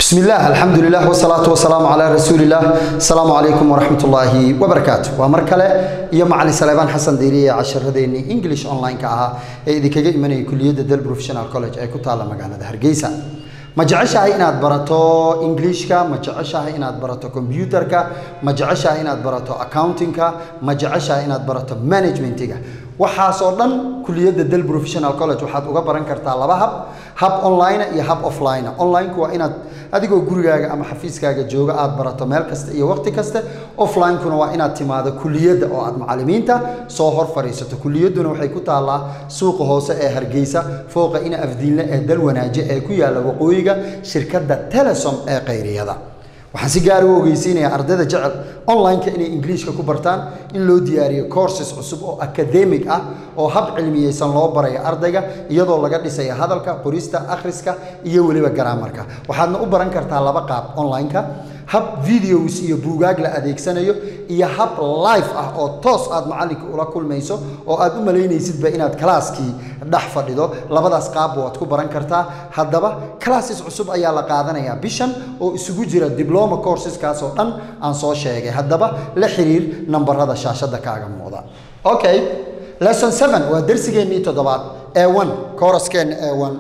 بسم الله الحمد لله والصلاة والسلام على رسول الله السلام عليكم ورحمة الله وبركاته ومركلة يا معلي سليمان حسن ديري عشر هذين إنجليش أونلاين كأها إذا كجي من كلية دل بروفيشنال كولج أي كتالة مجانا ده هرجيسا ma jeceshahay inaad barato ingiliishka ma jeceshahay inaad barato kombyuutarka ma jeceshahay inaad barato accountingka ma jeceshahay inaad barato managementiga waxaasoo dhan kuliyadda del professional college waxaad uga baran kartaa laba hab hab online iyo hab offline onlineku waa inaad adigoo gurigaaga ama xafiiskaaga jooga aad barato meel kasta iyo waqti kasta offlinekuna waa inaad timaado kuliyadda oo aad macallimiinta soo hor fadhiisato kuliyadduna waxay ku taallaa suuqa hoose ee hargeysa fooqa ina afdiinle ee dal wanaaje ee ku yaalla waqooyiga shirkadda telesom ee qayriyada waxaan si gaar u ogeysiinayaa ardayda jecel online-ka inay ingiliishka ku bartaan in loo diyaariyo courses cusub oo academic ah oo hab cilmiyeysan loo barayo ardayga iyadoo laga dhisaya hadalka qorista akhriska iyo weliba garaamarka waxaadna u baran kartaa laba qaab online-ka hab videos iyo buugaag la adeegsanayo iyo hab live ah oo toos aad macallinka ula kulmayso oo aad u malaynaysidba inaad kalaaskii dhex fadhido labadaas qaabba waad ku baran kartaa haddaba classes cusub ayaa la qaadanayaa bishan oo isugu jira diploma courseskaas oo dhan aan soo sheegay haddaba la xiriir nambarada shaashadda kaaga muuqda okay lesson seven waa darsigeennii toddobaad ee one couraskeena ee one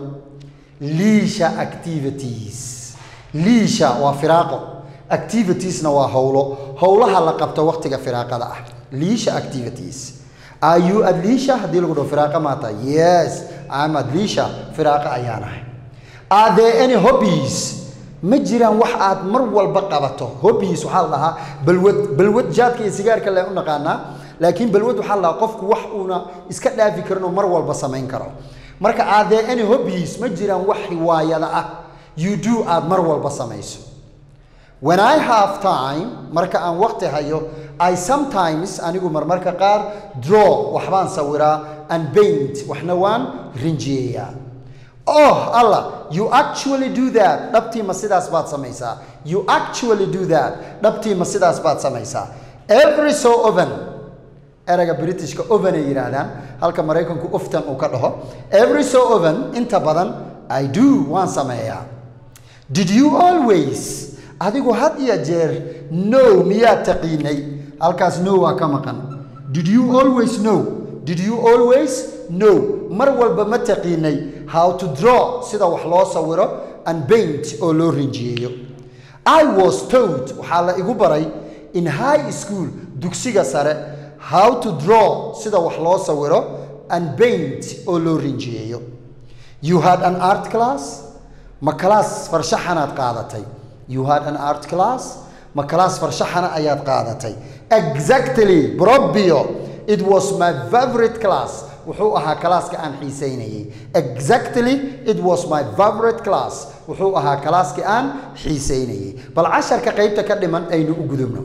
liisha activities liisha waa firaaqo activitiesna waa howlo howlaha la qabto waqtiga firaaqada ah liisha activities are you at liisha haddii lagu dhaho firaaqa maata yes I'm at liisha firaaqa ayaan ahay are there any hobbies ma jiraan wax aad mar walba qabato hobbies waxaa la dhahaa balwad balwad jaadka iyo sigaarka le u naqaanaa laakiin balwad waxaa la dhahaa qofku wax uuna iska dhaafi karin oo mar walba samayn karo marka are there any hobbies ma jiraan wax riwaayada ah you do aad mar walba samayso when I have time marka aan waqti hayo I sometimes anigu marmarka qaar draw waxbaan sawiraa and paint waxna waan rinjiyeeyaa oh allah you actually do that dhabtii ma sidaas baad samaysaa you actually do that dhabtii ma sidaas baad samaysaa every so often erayga britishka oven ay yidhaahdaan halka maraykanku oftan uu ka dhaho every so often inta badan I do waan sameeyaa did you always adigu had iyo jeer no miyaad taqiinay halkaas no waa ka maqan did you always know did you always know mar walba ma taqiinay how to draw sida wax loo sawiro and paint oo loo rinjiyeeyo i was taught waxaa la igu baray in high school dugsiga sare how to draw sida wax loo sawiro and paint oo loo rinjiyeeyo you had an art class ma class farshaxanaad qaadatay you had an art class ma class farshaxana ayaad qaadatay exactly brobio it was my favorite class wuxuu ahaa kalaaska aan xiiseynayay exactly it was my favorite class wuxuu ahaa kalaaskii aan xiiseynayay bal casharka qaybta ka dhiman aynu u gudubno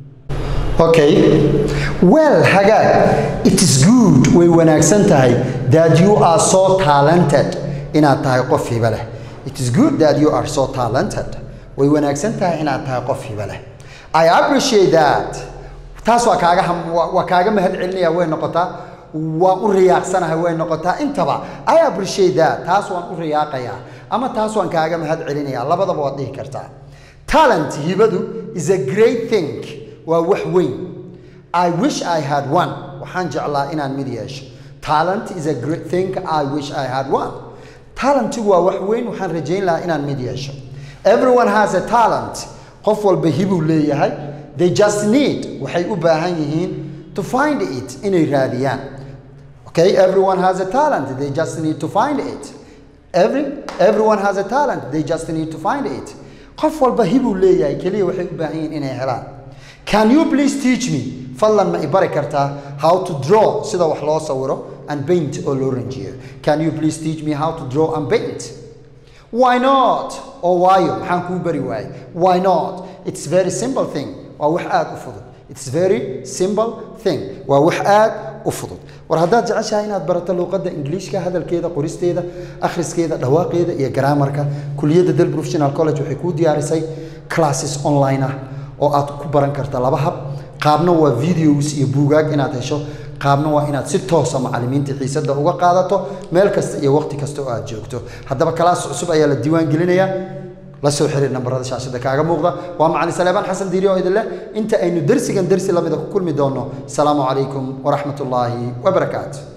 okay well hagaag it is good way wanaagsan tahay that you are so talented inaad tahay qof hiba leh it is good that you are so talented way wanaagsan tahay inaad tahay qof hiba leh i appreciate that taas waa kaaga waa kaaga mahad celinaya way noqotaa waan u riyaaqsanahay way noqotaa intaba i appreciate that taas waan u riyaaqayaa ama taas waan kaaga mahad celinaya labadaba waad dhihi kartaa talent hibadu is a great thing waa wax weyn i wish i had one waxaan jeclaa inaan mid yeesho talent is a great thing i wish i had one talentigu waa wax weyn waxaan rajayn lahaa inaan mid yeesho everyone has a talent qof walba hibuu leeyahay they just need waxay u baahan yihiin to find it inay raadiyaan okay everyone has a talent they just need to find it every everyone has a talent they just need to find it qof walba hibuu leeyahay keliya waxay u baahan yihiin inay helaan can you please teach me fadlan ma i bari kartaa how to draw sida wax loo sawiro and paint oo loo ranjiyo can you please teach me how to draw and paint why not oo waayo maxaan kuu bari waayey why not it's very simple thing waa wax aad u fudud it's very simple thing waa wax aad u fudud war haddaad jeceshahay inaad barato luuqadda ingiliishka hadalkeeda qoristeeda akhriskeeda dhawaaqeeda iyo garaamarka kuliyadda del professional college waxay kuu diyaarisay classes online ah oo aad ku baran karta laba hab qaabna waa videos iyo buugaag inaad hesho qaabna waa inaad si toosa macallimiinta xiisadda uga qaadato meel kasta iyo waqti kasta oo aad joogto haddaba kalaas cusub ayaa la diiwaan gelinayaa la soo xiriir nambarada shaashada kaaga muuqda waa macalin saleebaan xasan diiri oo idin leh inta aynu dersigan dersi lamida ku kulmi doono asalaamu calaykum waraxmat ullaahi wabarakaatu